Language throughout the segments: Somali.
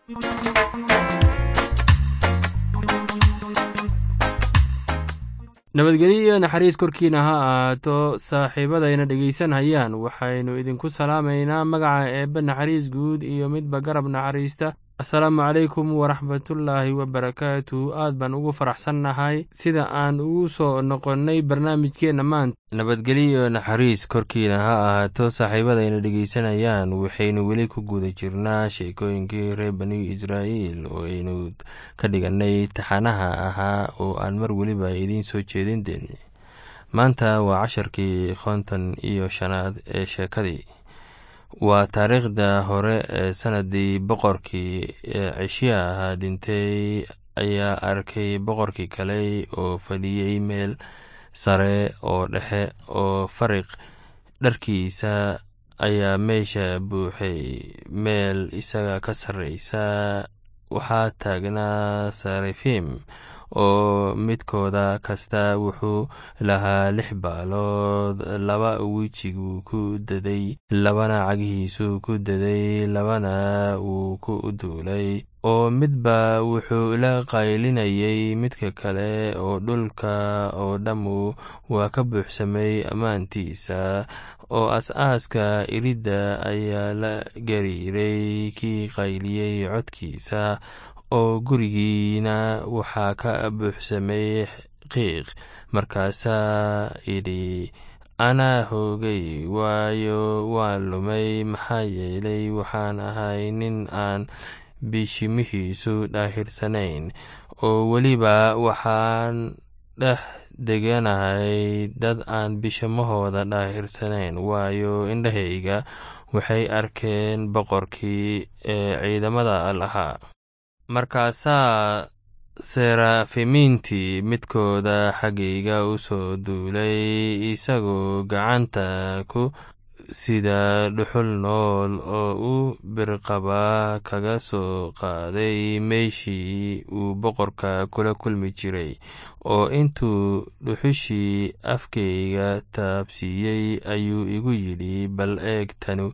nabadgelyo iyo naxariis korkiina ha ahaato saaxiibadayna dhegaysanayaan waxaynu idinku salaamaynaa magaca eebbe naxariis guud iyo midba garab naxariista asalaamu calaykum waraxmatullaahi wabarakaatu aad baan ugu faraxsannahay sida aan ugu soo noqonnay barnaamijkeenna maanta nabadgelyo naxariis korkiina ha ahaato saaxiibadayna dhegaysanayaan waxaynu weli ku guda jirnaa sheekooyinkii reer bani israa'iil oo aynu ka dhigannay taxanaha ahaa oo aan mar weliba idiin soo jeedin deni maanta waa casharkii konton iyo shanaad ee sheekadii waa taariikhda hore ee sanadii boqorkii cishiya ahaa dhintay ayaa arkay boqorkii kale oo fadhiyey meel sare oo dhexe oo fariq dharkiisa ayaa meesha buuxay meel isaga ka sarreysa waxaa taagnaa sarifim oo midkooda kasta wuxuu lahaa lix baalood laba wejiguu ku daday labana cagihiisuu ku daday labana wuu ku duulay oo midba wuxuu la qaylinayay midka kale oo dhulka oo dhammu waa ka buuxsamay ammaantiisa oo as-aaska iridda ayaa la gariiray kii qayliyey codkiisa oo gurigiina waxaa ka buuxsamay qiiq markaasaa idhi anaa hoogay waayo waan lumay maxaa yeelay waxaan ahay nin aan bishimihiisu dhaahirsanayn oo weliba waxaan dhex deganahay dad aan bishamahooda dhaahirsanayn waayo indhahayga waxay arkeen boqorkii ee ciidamada lahaa markaasaa serafimiintii midkooda xaggayga u soo duulay isagoo gacanta ku sida dhuxul nool oo u birqaba kaga soo qaaday meeshii uu boqorka kula kulmi jiray oo intuu dhuxushii afkayga taabsiiyey ayuu igu yidhi bal eeg tanu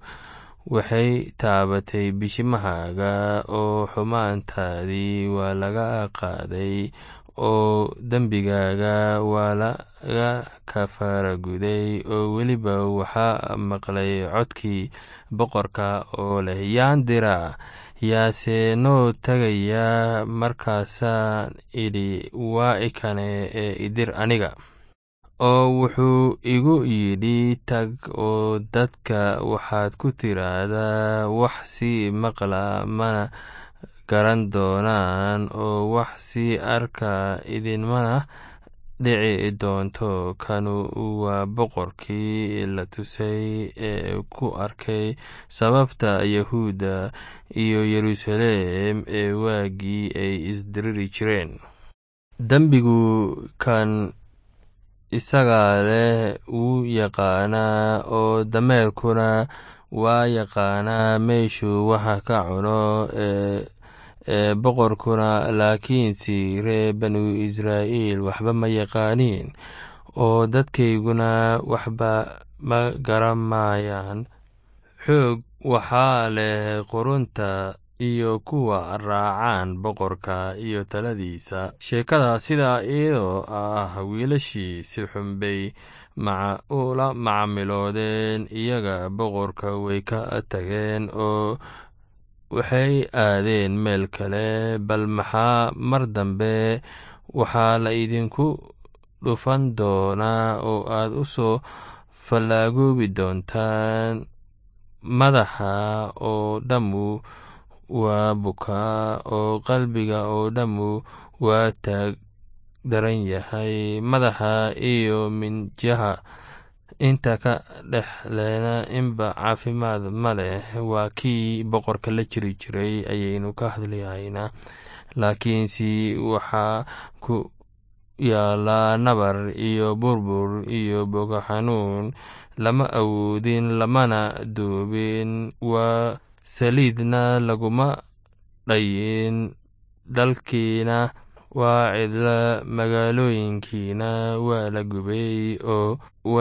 waxay taabatay bishimahaaga oo xumaantaadii waa laga qaaday oo dembigaaga waa laga kafaaraguday oo weliba waxaa maqlay codkii boqorka oo leh yaan diraa yaase noo tagayaa markaasaan idhi waa ikane ee idir aniga oo wuxuu igu yidhi tag oo dadka waxaad ku tiraahdaa wax sii maqla mana garan doonaan oo wax sii arka idinmana dhici doonto kanu waa boqorkii la tusay ee ku arkay sababta yahuudda iyo yeruusaleem ee waagii ay isdiriri jireen dembigu kan isagaa leh wuu yaqaanaa oo dameerkuna waa yaqaanaa meeshuu waxa ka cuno ee boqorkuna laakiinse ree banu israa'iil waxba ma yaqaaniin oo dadkayguna waxba ma garamayaan xoog waxaa leh qurunta iyo kuwa raacaan boqorka iyo taladiisa sheekada sidaa iyadoo ah wiilashii si xunbay ula macamiloodeen iyaga boqorka way ka tageen oo waxay aadeen meel kale bal maxaa mar dambe waxaa la idinku dhufan doonaa oo aad u soo fallaagoobi doontaan madaxa oo dhammu waa bukaa oo qalbiga oo dhammu waa taag daran yahay madaxa iyo minjaha inta ka dhexleena inba caafimaad ma leh waa kii boqorka la jiri jiray ayaynu ka hadlahaynaa laakiinse waxaa ku yaallaa nabar iyo burbur iyo boga xanuun lama awoodin lamana duubin waa saliidna laguma dhayin dalkiina waa cidla magaalooyinkiina waa la gubay oo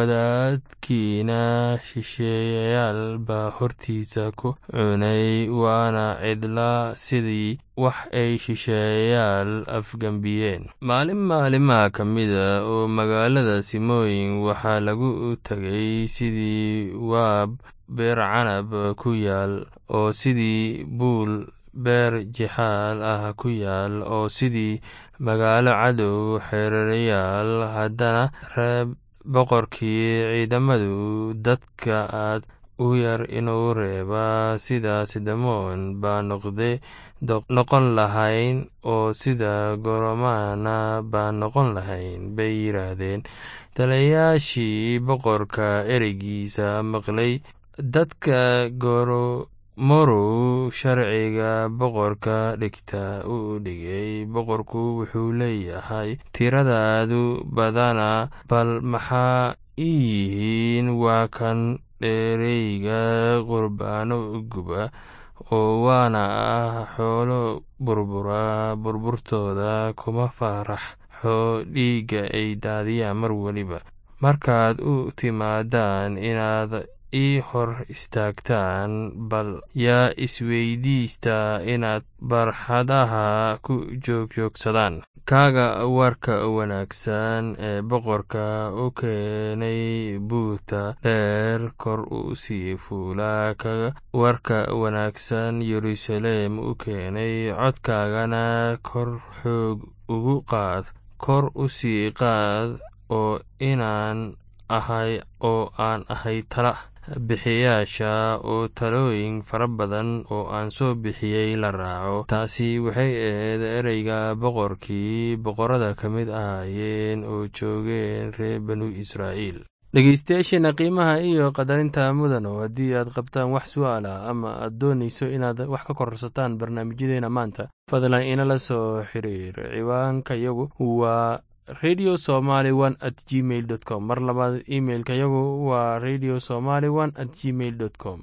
wadaadkiina shisheeyayaal baa hortiisa ku cunay waana cidla sidii wax ay shisheeyayaal afgembiyeen maalin maalimaha ka mida oo magaalada simooyin waxaa lagu tegay sidii waab beer canab ku yaal oo sidii buul beer jixaal ah ku yaal oo sidii magaalo cadow xereerayaal haddana reeb boqorkii ciidamadu dadka aad u yar inuu reeba sida sidamoon baa noqde noqon lahayn oo sida goromana baa noqon lahayn bay yidhaahdeen talayaashii boqorka ereygiisa maqlay dadka goromorow sharciga boqorka dhigta u dhigay boqorku wuxuu leeyahay tiradaadu badana bal maxaa ii yihiin waa kan dheereyga qurbaano guba oo waana ah xoolo burbura burburtooda kuma faaraxo dhiigga ay daadiyaan mar weliba markaad u timaadaan inaad ii hor istaagtaan bal yaa isweydiista inaad barxadaha ku joogjoogsadaan kaaga warka wanaagsan ee boqorka u keenay buurta dheer kor u sii fuula kaga warka wanaagsan yeruusaleem u keenay codkaagana kor xoog ugu qaad kor u sii qaad oo inaan ahay oo aan ahay tala bixiyaasha oo talooyin fara badan oo aan soo bixiyey la raaco taasi waxay ahayd ereyga boqorkii boqorada ka mid ahaayeen oo joogeen reer banu israa'iil dhegeystayaasheena qiimaha iyo qadarinta mudano haddii aad qabtaan wax su'aalah ama aad doonayso inaad wax ka kororsataan barnaamijyadeena maanta fadlan inala soo xiriir ciwaanka yagu waa radio somaly one at gmail dot com mar labaad imailka yagu waa radio somaly one at gmail dot com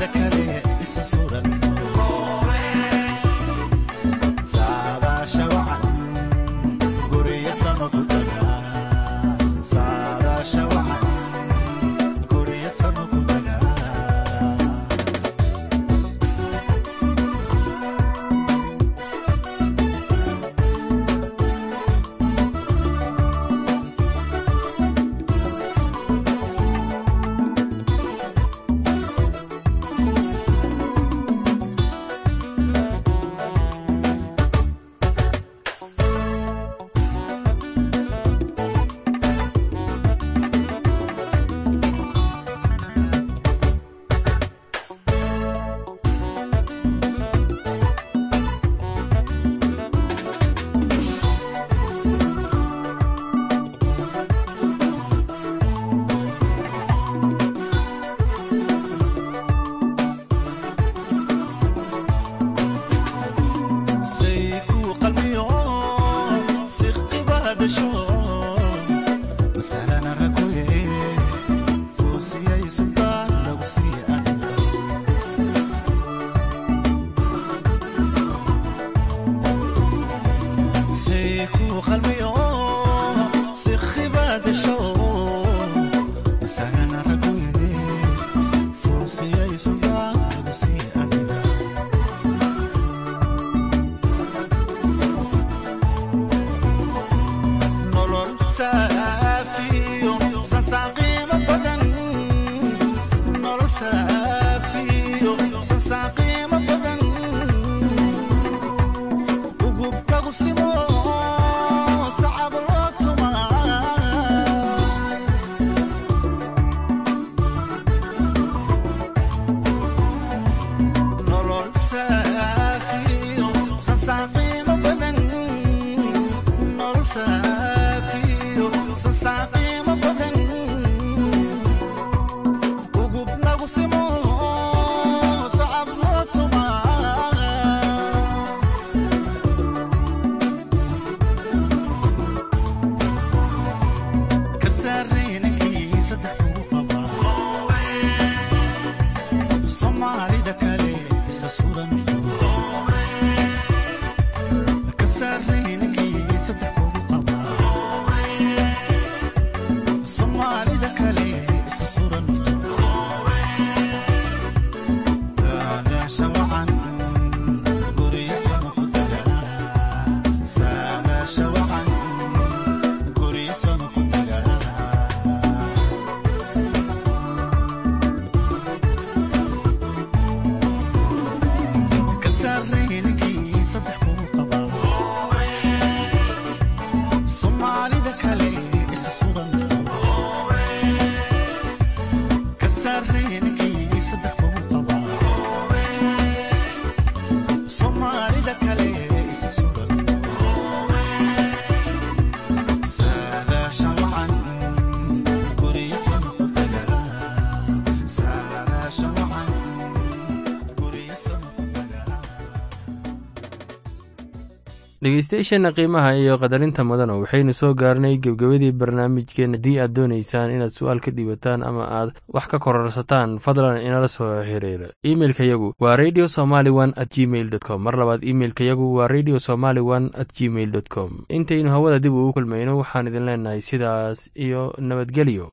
dhegeystayaasheenna qiimaha iyo qadarinta mudana waxaynu soo gaarnay gebgebadii barnaamijkeen haddii aad doonaysaan inaad su-aal ka dhiibataan ama aad wax ka kororsataan fadlan inala soo xiriira imeilka yagu waa radio somaly one at gmail dot com mar labaad imeilka yagu waa radio somaly one at gmail dot com intaynu hawada dib ugu kulmayno waxaan idin leenahay sidaas iyo nabadgelyo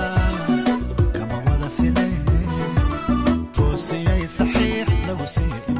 saxiix lagu siiyo